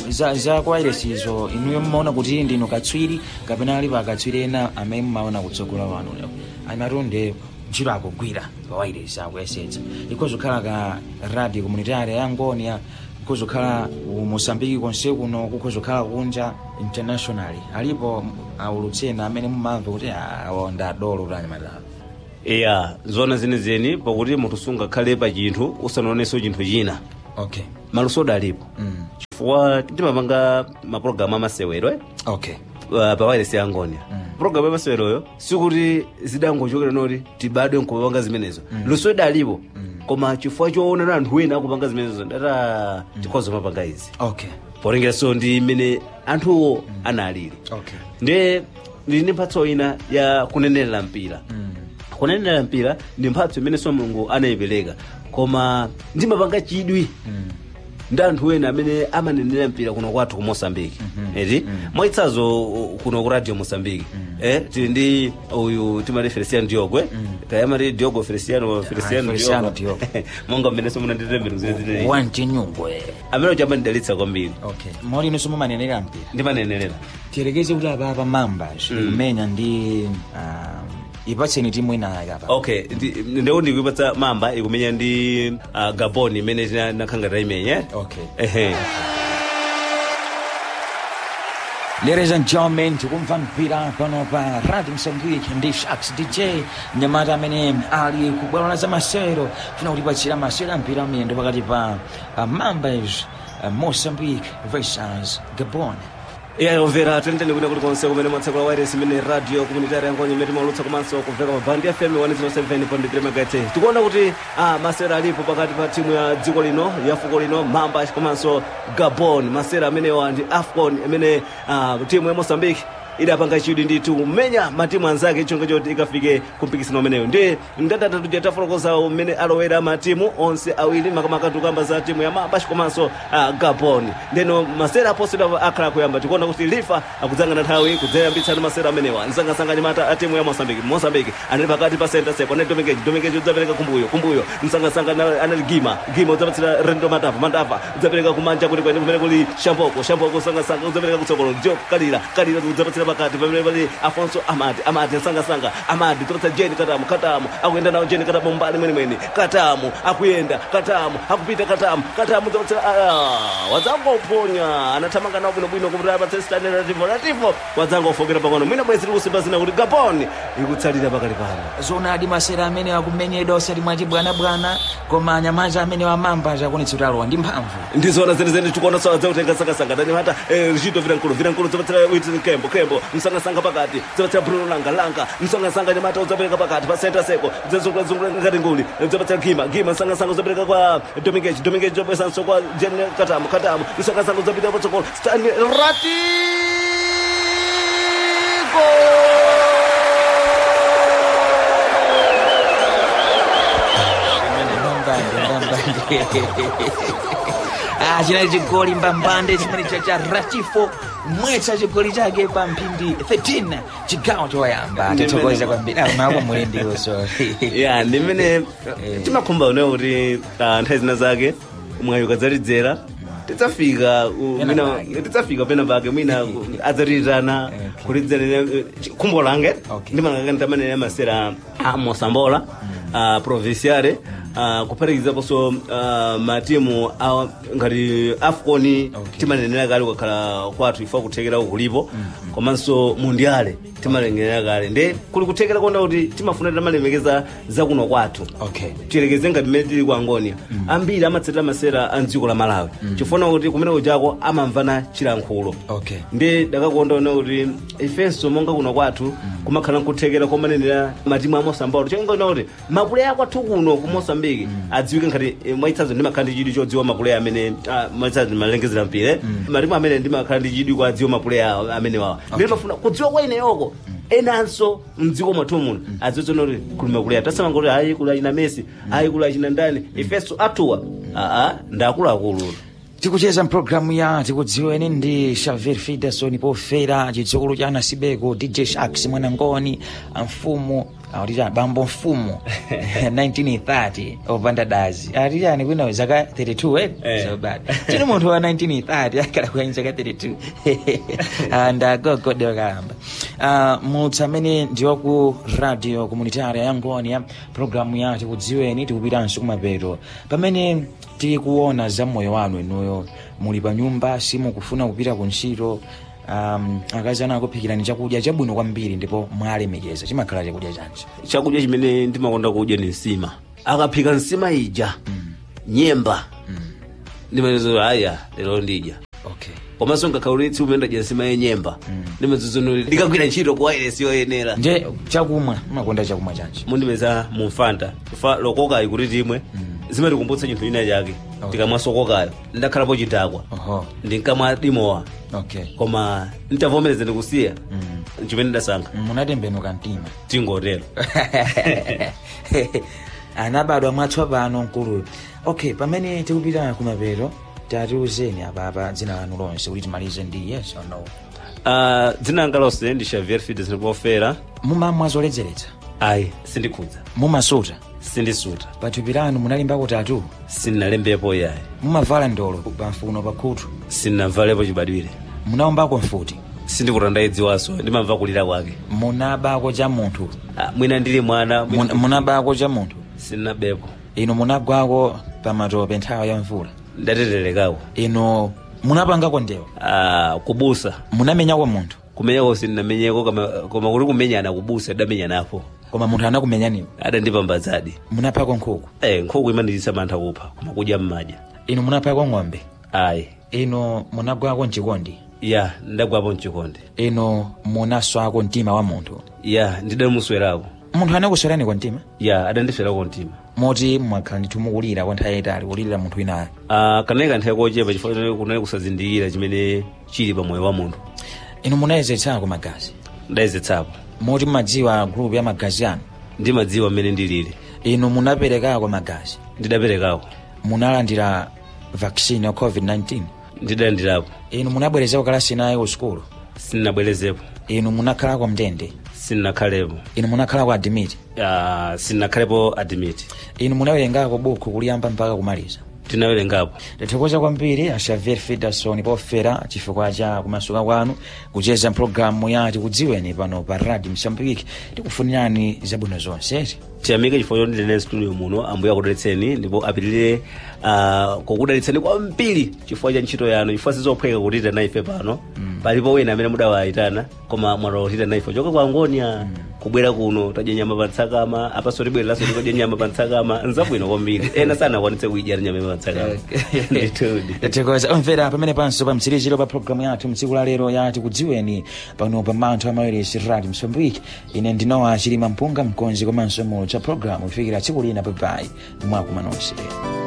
za, za kwa iresizo inuyo mmaona kuti ndinu katswiri kapena alipo akatswiri ena amene mmaona kutsogola wanu amatunde ntchito akugwira pa wairesi akuyesetsa ikhozokhala ka radio communitary ya ngonia kukhozokhala mosambiki konse kuno kukhozokhala kunja internationally alipo aulutsena amene mumamva kuti awo ndadolo tanyamatapo iya zona zenezeni pakuti munthu sungakhale pa chinthu usanaonenso chinthu china okay malusoda alipo mm. chifukwa timapanga mapulogalamu amasewero eh? okay uh, pa wairesi ya ngonia mm. pulogalamu amaseweroyo sikuti zidangochokera noti tibadwe nkupanga zimenezo mm. lusoda alipo mm. koma chifukwa choonera anthu ena akupanga zimenezo ndata tikhoza mapanga izi okay polengeranso ndi mmene anthuwo analili okay nde ndili ndi mphatso ina ya kunenerera mpira mm. kunenerera mpira ndi mphatso imenenso mulungu anayipereka koma ndimapanga chidwi Mm. ndi anthu ena amene amanenera mpira kuno kwathu ku mosambiki eti mwaitsazo uh, kuno ku radio mosambiki eh tili ndi uyu timati feliciano diogo eh tayamati diogo feliciano feliciano Feliciano diogo Diogo. monga mmene somunanditemberu zezine wanchinyungwe amene uchamanidalitsa kwambiri okay moli inunso mumanenera mpira ndimanenerera tiyerekeze kuti apapa mambas kumenya ndi um, ipatseni timu inayo apa okay ndi- ndeu ndikuipatsa mamba ikumenya ndi uh, gabon imene tinakhanga taimenya eh? okay ehe Ladies and gentlemen, tikumva mpira pano pa Radio Msambiki ndi Shax DJ mnyamata amene ali kubwalo la zamasewero tinakutipatsira masewero a mpira miyendo pakati pa uh, Mambas uh, Mozambique versus Gabon. iya yomvera teniteni kuti kuti konse kumene mwatsekula wairesi imene radio komunitari yangonye imene timalutsa komanso kumveka mabandi fm 107.3 megate tikuona kuti ah, masera alipo pakati pa timu ya dziko lino ya fuko lino mamba komanso gabon masera amenewa ndi afcon imene ah, timu ya mosambiki idapanga chidwi ndithu kumenya matimu anzake chonga choti ikafike kumpikisano umeneyo ndi ndatatatu jatafotokoza umene alowera matimu onse awiri makamaka tukamba za timu ya mabash komanso uh, gabon ndeno masera aposera akhala kuyamba tikuona kuti lifa akudzanga na nthawi kudzayambitsana masera amenewa msangasanga nyamata a timu ya mosambiki mosambiki anali pakati pa center sepo anali domengeji domengeji udzapereka kumbuyo kumbuyo msangasanga na- anali gima gima udzapatsira rendo matava matava udzapereka kumanja kuti kwene kumene kuli shamboko shamboko msangasanga udzapereka kutsogolo jo kalira kalira udzapatsira pakati pamene pali afonso amati amati msangasanga amati udzapatsira jeni katamu katamu akuyenda nawo jeni katamu mbali mwenemwene katamu akuyenda katamu akupita katamu katamu udzapatsira ah, wadzangoponya anathamanga nawo bwinobwino kuti apatse stani lativo lativo wadzangofokera pang'ono mwina bwezi likusimba zina kuti gabon ikutsalira pakali pano zonadi masera amene akumenyedwa osati mwachibwanabwana koma anyamata amene wamambas akunetsa kuti alowa ndi mphamvu ndizona zenezene tikuona sawa dzautenga sakasanga ndani hata eh, richito vilankulu vilankulu dzopatsira witin kembo kembo msangasanga pakati dzopatsira bruno langa langa msangasanga nyamata udzapereka pakati pa center seko dzazungulazungula ngati nguli dzopatsira gima gima msangasanga udzapereka kwa domingeji domingeji dzopesanso kwa jen katamu katamu msangasanga udzapita patsogolo stani Ah, chinali chigoli mbambande chimene cha cha ratifo mwetsa chigoli chake pa mphindi 13 chigawo choyamba tithokoza kwambiri Ah, mapo muli ndiwo so ya ndimene timakhumba unewo kuti ah, nthawi zina zake mwayi ukadzalidzera tidzafika u- Pena mwina pake. tidzafika pena pake mwina ku- adzatirirana kulidzera khumbo lange Okay. ndimalangakani tamanene masera a mosambola a provinciale uh, kuphatikizaponso uh, matimu a- ngati afcon Okay. timanenera kale kukhala kwathu ifa kuthekera kulipo komanso mundiale timalengerera kale nde kuli kuthekera konda kuti timafuna timalemekeza zakuno kwathu okay tiyerekeze ngati mmene tili ku angonia ambiri amatsatira masera a mdziko la malawi chifuna kuti kumene kujako amamvana chilankhulo okay ndi dakakonda ona kuti ifenso monga kuno kwathu kumakhala nkuthekera komanenera matimu a mosambolo choingaona kuti mapuleya kwathu kuno ku mosambiki adziwike ngati eh, mwaitsazo ndimakhala ndi chidwi chodziwa mapuleya amene ah, mwaitsazo ndimalengezera mpire matimu amene ndimakhala ndi chidwi kwa adziwa mapuleya amenewawa ndine mafuna kudziwa kwa ineyoko enanso mdziko mwathu muno adziwitsona kuti kuli mapuleya tasamanga kuti ayi kuli achina messi ayi kuli achina ndani ifenso athuwa aa ndi akuluakulu tikucheza mpulogalamu ya tikudziweni ndi xavier fiderson pofera chidzukulu cha anasibeko dj shaks mwanangoni amfumu autita bambo mfumu 1930 opanda dazi atitani kwina zaka 32 eh? Eh. so bad tini munthu wa 1930 akhala kwenye zaka 32 ndagogodewa kalamba uh, mutsi amene ndiwaku radio komunitaria ya ngoni ya programu ya tikudziweni tikupitanso kumapeto pamene tikuona za moyo wanu inuyo muli pa nyumba simukufuna kupita ku ntchito um, akazi anu akuphikirani chakudya chabwino kwambiri ndipo mwalemekeza chimakhala chakudya chanji chakudya chimene ndimakonda kudya ni nsima akaphika nsima ija nyemba ndimanezo aya lero ndidya okay komanso ngakhaulitsi umene ndadya nsima yenyemba ndimazizonoli ndikagwira ntchito ku wireless yoyenera nje chakumwa mumakonda chakumwa chanji mundipeza mumfanta fa lokokayi kuti timwe zimatikumbutsa chinthu china chake tikamwa sokokayo ndakhalapo chidakwa oho ndinkamwa dimowa okay koma ntavomereza ndikusiya mm. chimene ndasankha munatembenuka mtima tingotero anabadwa mwatsopano mkuluyo okay pamene tikupita kumapeto tatiuzeni apapa dzina lanu lonse kuti timalize ndi yes or no Ah, dzina langa lonse ndi xavier fides ndipofera mumamwa zoledzeretsa ayi sindikhudza mumasuta sindisuta pathupi lanu munalimbako tatu sindinalembepo yayi mumavala ndolo pamfuno pakhutu sindinavalepo chibadwire munaombako mfuti sindikutandayidziwanso ndimamva kulira kwake munabako cha munthu Ah, mwina ndili mwana mwina- Mun- munabako cha munthu sindinabepo inu munagwako pamatope nthawi ya mvula ndateterekako inu munapangako ndewa Ah, kubusa munamenyako munthu kumenyako sindinamenyeko koma koma kuti kumenyana kubusa ndamenyanapo koma munthu anakumenyaniwo adandipambadzadi munaphako nkhuku eh, nkhuku imandiyitsa mantha kupha koma kudya mmadya inu munaphako ng'ombe ayi inu munagwako mchikondi ya ndagwapo mchikondi inu munaswako mtima wa munthu ya ndidamuswerako munthu anakuswerani mtima ya adandiswerako mtima moti mwakhala ndithu mukulira kwa nthawi yayitali kulirira munthu winayo Ah, kanali kanthawi kochepa chifukwa kunali kusazindikira chimene chili pa moyo wa munthu inu munayezetsako magazi ndayezetsapo moti mumadziwa grupu ya magazi anu ndimadziwa mmene ndilili inu munaperekako magazi ndidaperekako munalandira vaccine ya covid-19 ndidalandirapo inu munabwerezako kalasi naye ku sukulu sindinabwerezepo inu munakhalako mndende sindinakhalepo inu munakhalako adimiti Ah, sindinakhalepo admit inu munawerengako buku kuliyamba mpaka kumaliza tinawerengapo tathokoza kwambiri a xavier fiderson pofera chifukwa cha kumasuka kwanu kucheza mpulogalamu ya tikudziweni pano pa radio msambiki tikufunirani zabwino zonse tiyamike chifukwa choti ndine studio muno ambuye akudalitseni ndipo apitirire uh, kukudalitseni kwambiri chifukwa cha ntchito yanu chifukwa sizophweka kutita naife pano palipo wina amene mudawayitana koma mwatotita naife choka kwa ngonia kubwera kuno tadya nyama pa ntsakama apaso tibwereraso tikadya nyama pa ntsakama nzabwino kwambiri ena sanakwanitse kuidya nyama pa ntsakama ndithudi tathokoza omvera pamene panso pa mtsiriziro pa programu yathu mtsiku la lero ya tikudziweni pano pa manthu amayeresi radio msambiki ine ndinowa chilima mpunga mkonzi komanso mulo cha programu kufikira tsiku lina papai mwakumanonse